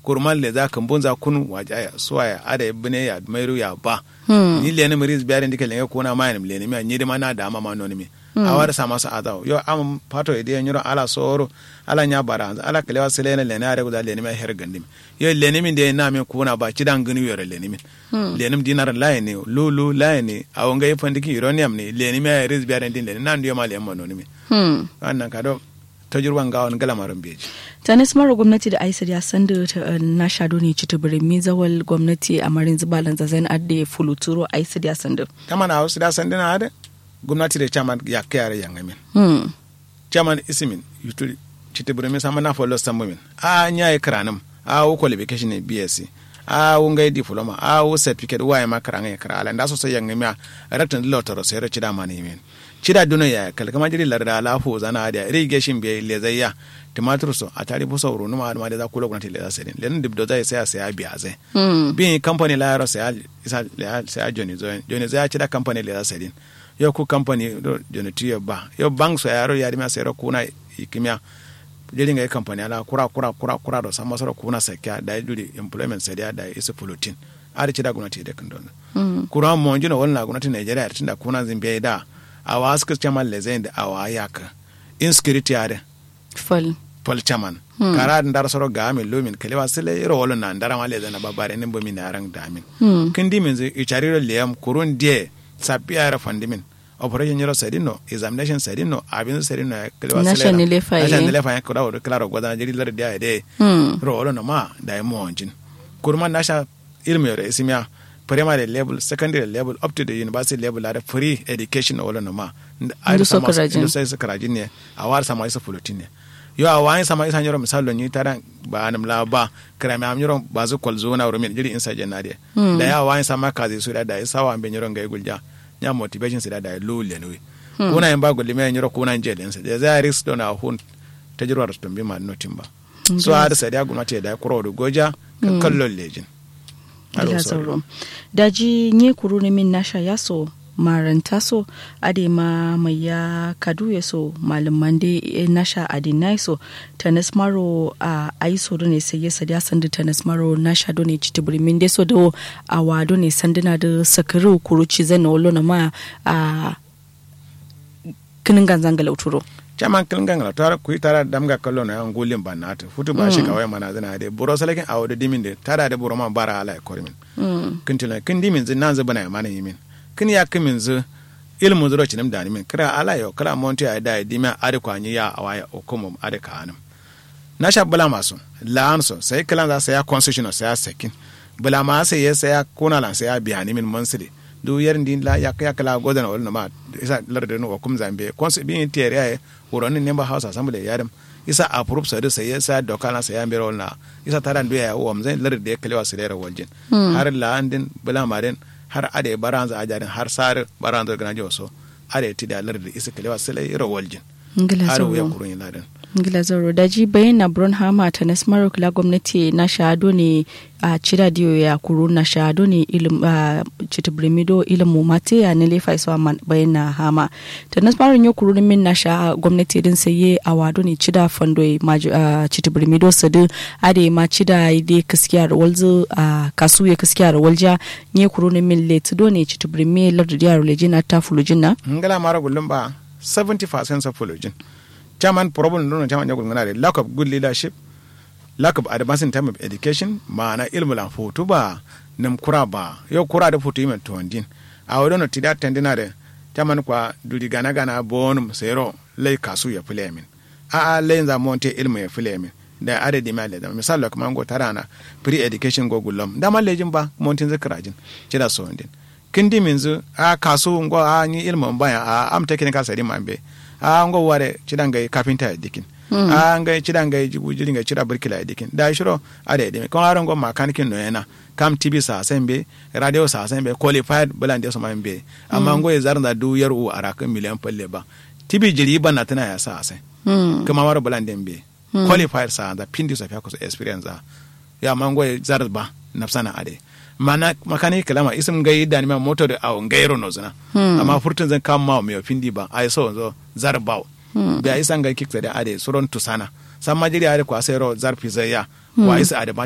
kurman le za kan bunza kun waja ya suwa ya ada bine ya mairu ya ba Hmm. ni le ne mari biya ndike le kuna ma ne le ne ni de mana da ma ma no ni awar sa masa adaw yo am pato ide nyuro ala soro ala nya bara ala kalewa sele ne le ne are guda le ne ma her gandim yo le ne min de na mi kuna ba cidan gani yore le ne min le ne dinar la ne lulu la ne awon ga yefandiki uranium ne le ne ma riz biya ndin le ne nan dio ma le ma no ni mi Hmm. wannan ka do tajurban gawon galamarin beji tanis mara gwamnati da aisar ya san da ta na shado ne ci tubirin mi zawal gwamnati a marin zubalan zazen adde fuluturo aisar ya san da kama na wasu da sandina hada gwamnati da chairman ya kayare yan amin Hmm. chairman isimin yuturi chiti burumi sama na follow sambumin a nya yi kranum a wo qualification ne bsc a wo ngai diploma a wo certificate wa ya makara ngai kara ala nda so so yan amin raktan lotaro sai ro chida mani min chida duno ya kal kama jiri larda la fo zana da irrigation be le zayya tumatur so a tari buso ru numa ma da za ku gwamnati le za sai len dibdo zai sai sai biya zai Hmm. bin company la yaro sai isa sai joni zo joni zai chida company le za sai yo ku company do joni tiyo ba yo bank so yaro ya dima sai ro kuna ikimya jeri ngai company ala kura kura kura kura do sama soro kuna sakya da duri employment sai da da isu pulutin ari chida gwamnati da kan don Hmm. kura mo jino wala gwamnati Nigeria tinda kuna zimbe da awa suka chairman le zai da awa yaka insecurity ade fal pol chairman kara ndar soro gami lumin kelewa sele ro wolo na ndara male zana babare nimbo min arang damin Hmm. kindi min zi ichari ro leyam kurun die sapia ra fandimin operation yoro sedino examination sedino abin sedino kelewa sele Nasha ni lefa ye. nasha ni lefa ye kura woro klaro gwadana jiri lar dia de Hmm. ro wolo no ma da mo onjin kurman nasha ilmi yoro isimya primary level secondary level up to the university level are free education wolo no ma Ndu so karajin. ndu sai su karajin ne a war sama isa fulutin ne yo a wani sama isa nyoro misalo ni tara ba anam la ba kra mi am nyoro ba zu kol zona ro min jiri insa jenna de Hmm. da ya wani sama kazi su da da isa wa be nyoro ngai gulja nya motivation su da da lo le no kuna en ba gulli me nyoro kuna nje den sa da za risk don a hun tajirwar to bi ma notin ba so har sai da gumnati da kuro do goja ka kallon lejin Aro Ila sorry. zauro. daji nye kuru ne min nasha ya so maranta so ade ma mai ya kadu ya so malaman de eh, nasha adinai so tanas maro a aiso do ne sai ya sadi sandu tanas maro nasha do ne chitibri min de so do a wado ne sanduna da sakaru kuru ci zan wolo na ma a kinin ganzan galauturo caman kilin gangala tara kuyi tara damga kallo na yan gulin banata futu ba shi kawai mana zana de buro salakin awo da dimin de tara da buro man bara ala kor min kin tila kin dimin zin nan zubana ya mana yimin kin ya kimin zu ilmu zuro cinim da min kira ala yo kala monti ay da dima ade ko anyi ya awaya okomo ade ka anam na sha bula masu la'an so sai kilan za sai ya constitution sai ya sekin bula ma sai ya sai ya kuna lan sai ya biya ni min monsidi du yerin din la yak yak la godan wal ma isa larde no kum zambe konse bin tiere ay wuronin ne ba hausa assembly yadam isa approve sa sai ya sa doka na sai ya mbere wal na isa taran biya ya wam zai larde ya kalewa sai da waljin har la andin bula ma den har ade baranza ajarin har sar baranza gana joso ade ti da larde isa kalewa sai ra waljin ngila har ya zauro kurun ladan ngila zauro daji bayyana Brunhama ta nasmarar kula gwamnati na shahado ne a cira diyo ya kuru na shahado ne ilim a citibrimido ilimu mate ya ne lefa isa man bayyana hama ta nasmarar yo kuru min na sha gwamnati din saye a wado ne cida fando a citibrimido sadu ade ma cida ide kaskiya da walzu a kasu ya kaskiya da walja ne kuru ne min le tudo ne citibrimi lardu diya rolejina ta fulujin na ngala mara gullum ba 70% of fulujin chairman problem don chairman ya gulngana da lack of good leadership lack of advance in time of education ma'ana ilmu lan fotu ba nam kura ba yo kura da fotu yimen tondin a wadon ti da tendina da chairman kwa dudi gana gana bonum sero lay kasu ya fule min a a lay za monte ilmu ya fule min da adadi ma da misal da kuma go tarana pre education go gullum da ma lejin ba montin zakrajin cida so ndin kindi minzu a kasu ngo a ni ilmu baya a am technical sadi mambe a ngo ware cidanga kafinta ya dikin a nga cidanga jigu jiringa cida birkila ya dikin da shiro a da dimi kon aron ngo makanikin no yana kam tv sa sembe radio sa sembe qualified bulan de so mambe amma ngo ya zarna du yar u araka miliyan palle ba tv jiri ban na tana ya sa sai kuma wara bulan dembe qualified sa da pindi sa fiya ko experience ya amma ngo ya zarba nafsana ade mana makani kalama isim gai da ni ma motor da awon gairo no zina amma furtun zan kama ma mai findi ba ai so zo zar baw bi ai san gai kiksa da ade suron tusana san majiri ade ko asero zar fizaya wa isa ade